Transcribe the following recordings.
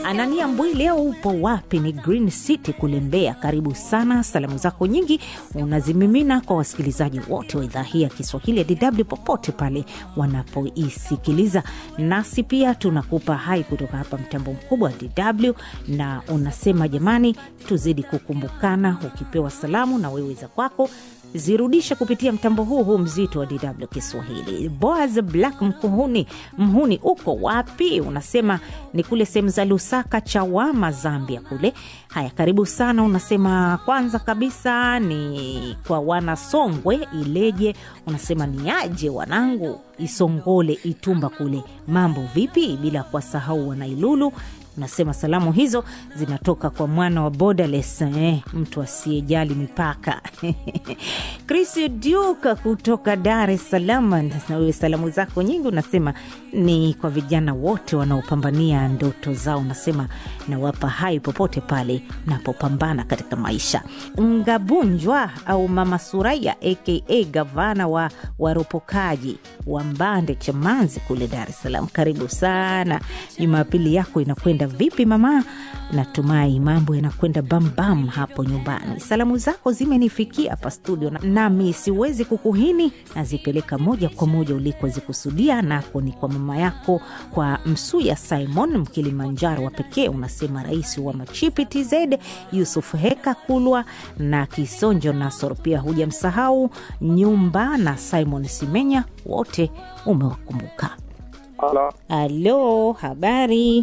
Anania Mbwi, leo upo wapi? Ni Green City kule Mbeya. Karibu sana. Salamu zako nyingi unazimimina kwa wasikilizaji wote wa idhaa hii ya Kiswahili ya DW popote pale wanapoisikiliza, nasi pia tunakupa hai kutoka hapa mtambo mkubwa wa DW, na unasema jamani, tuzidi kukumbukana. Ukipewa salamu na wewe za kwako zirudishe kupitia mtambo huu huu mzito wa DW Kiswahili. Boaz Black Mkuhuni, Mhuni, uko wapi? Unasema ni kule sehemu za Lusaka, Chawama, Zambia kule. Haya, karibu sana. Unasema kwanza kabisa ni kwa wana Songwe Ileje, unasema ni aje wanangu Isongole Itumba kule, mambo vipi? Bila kuwasahau wanailulu unasema salamu hizo zinatoka kwa mwana wa borderless, eh, mtu asiyejali mipaka Chris Duka kutoka Dar es Salaam. Na wewe salamu zako nyingi unasema ni kwa vijana wote wanaopambania ndoto zao, unasema nawapa hai popote pale napopambana katika maisha. Ngabunjwa au Mama Suraya aka gavana wa waropokaji wa Mbande Chamanzi kule Dar es Salaam, karibu sana. Jumapili yako inakwenda vipi mama? Natumai mambo yanakwenda bambam hapo nyumbani. Salamu zako zimenifikia hapa studio, nami siwezi kukuhini, nazipeleka moja kwa moja ulikozikusudia, nako ni kwa mama yako, kwa Msuya Simon Mkilimanjaro wa pekee. Unasema rais wa Machipi TZ Yusuf Heka Kulwa na Kisonjo Nasor, pia hujamsahau Nyumba na Simon Simenya, wote umewakumbuka. Halo, Halo, habari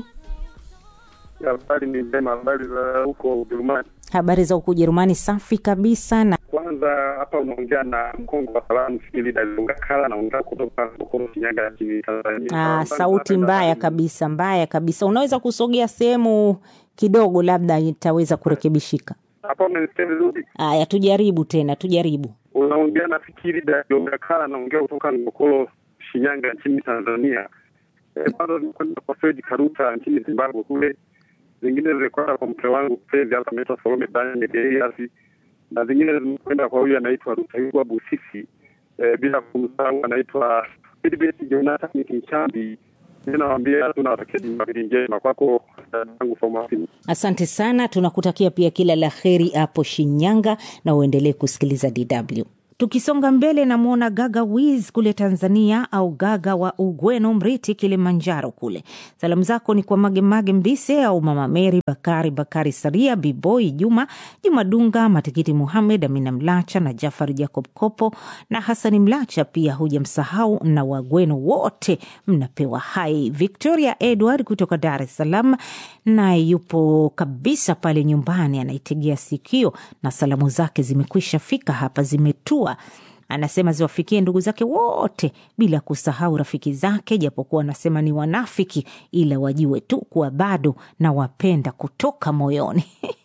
habari ni njema. Habari za huko Ujerumani? habari za huku Ujerumani? Safi kabisa. Na Kwanza hapa unaongea na mkongo wa salamu fikiri Dazungakala, naongea kutoka Bokoro, Shinyanga nchini Tanzania. ah, Kwanza sauti napenda mbaya salamu- kabisa, mbaya kabisa. Unaweza kusogea sehemu kidogo, labda itaweza kurekebishika. Hapa unanisikia vizuri? Aya, tujaribu tena, tujaribu. Unaongea na fikiri Dazungakala, naongea kutoka Bokoro, Shinyanga nchini Tanzania. Eh, Kwanza zilikwenda kwa Fred Karuta nchini Zimbabwe kule, zingine zilikwenda kwa mke wangu Fred hapa anaitwa Salome Daniel Elias, na zingine zimekwenda kwa huyu anaitwa Rutaiwa Busisi, eh, bila kumsahau anaitwa Philibert Jonathan Kinchambi. Ninawambia tunawatakia Jumapili njema kwako dadangu Fomafini. Asante sana, tunakutakia pia kila la heri hapo Shinyanga na uendelee kusikiliza DW. Tukisonga mbele, namwona Gaga Wiz kule Tanzania, au Gaga wa Ugweno Mriti, Kilimanjaro kule. Salamu zako ni kwa Magemage Mbise au Mama Meri Bakari Bakari Saria, Biboi Juma Juma Dunga, Matikiti Muhamed, Amina Mlacha na Jafari Jacob Kopo na Hasani Mlacha, pia hujamsahau na Wagweno wote mnapewa hai. Victoria Edward kutoka Dar es Salaam naye yupo kabisa pale nyumbani, anaitegea sikio na salamu zake zimekwisha fika hapa, zimetua anasema ziwafikie ndugu zake wote bila kusahau rafiki zake, japokuwa anasema ni wanafiki, ila wajue tu kuwa bado na wapenda kutoka moyoni.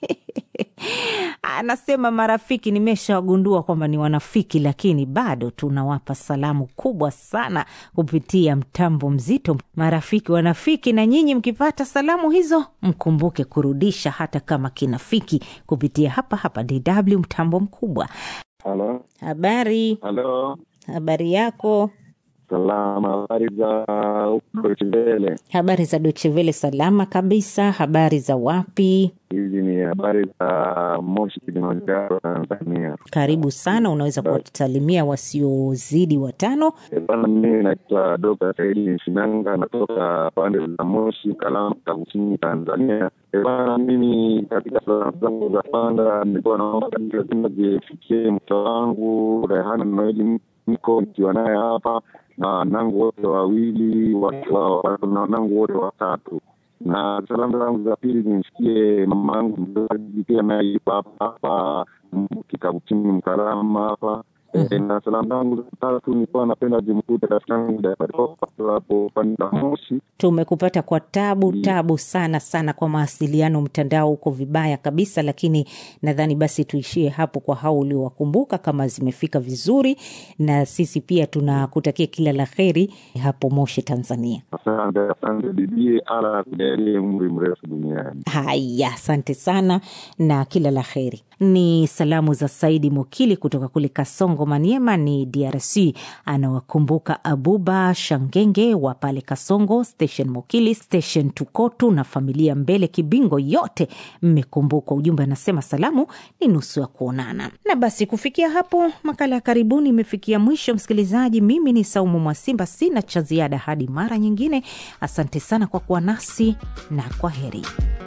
Anasema marafiki nimeshawagundua kwamba ni wanafiki, lakini bado tunawapa salamu kubwa sana kupitia mtambo mzito. Marafiki wanafiki, na nyinyi mkipata salamu hizo mkumbuke kurudisha hata kama kinafiki kupitia hapa hapa DW mtambo mkubwa. Halo, Habari, halo, habari yako? salama. Habari za Deutsche Welle? Habari za Deutsche Welle? Salama kabisa. Habari za wapi? Hizi ni habari za Moshi, Kilimanjaro, Tanzania. Karibu sana. Unaweza kuwasalimia wasiozidi watano. E bana, mimi naitwa Dokta Saidi Shinanga, natoka pande za Moshi, Kalama, Kusini, Tanzania. E bana, mimi katika salamu zangu za kwanza nilikuwa naomba lazima zifikie mke wangu Rehana Noeli, niko nikiwa naye hapa na wanangu wote wawili, wa- wa- na wanangu wote watatu na salamu zangu za pili nimsikie mama yangu mzazi pia naye yupo hapa hapa kikabuchini Mkarama hapa Eh, na salamu zangu za tatu nilikuwa napenda zimkute rafiki yangu Dapadopa hapo pande za Moshi. Tumekupata kwa tabu tabu sana sana, kwa mawasiliano mtandao huko vibaya kabisa, lakini nadhani basi tuishie hapo kwa hao uliowakumbuka, kama zimefika vizuri, na sisi pia tunakutakia kila la heri hapo Moshi, Tanzania. Asante, asante bibi, ala akujalie umri mrefu duniani. Haya, asante sana na kila la heri. Ni salamu za Saidi Mokili kutoka kule Kasongo Kongo Maniema ni DRC. Anawakumbuka Abuba Shangenge wa pale Kasongo, Station Mokili, Station Tukotu na familia Mbele Kibingo, yote mmekumbukwa. Ujumbe anasema salamu ni nusu ya kuonana. Na basi kufikia hapo makala ya karibuni imefikia mwisho. Msikilizaji, mimi ni Saumu Mwasimba, sina cha ziada hadi mara nyingine. Asante sana kwa kuwa nasi na kwa heri.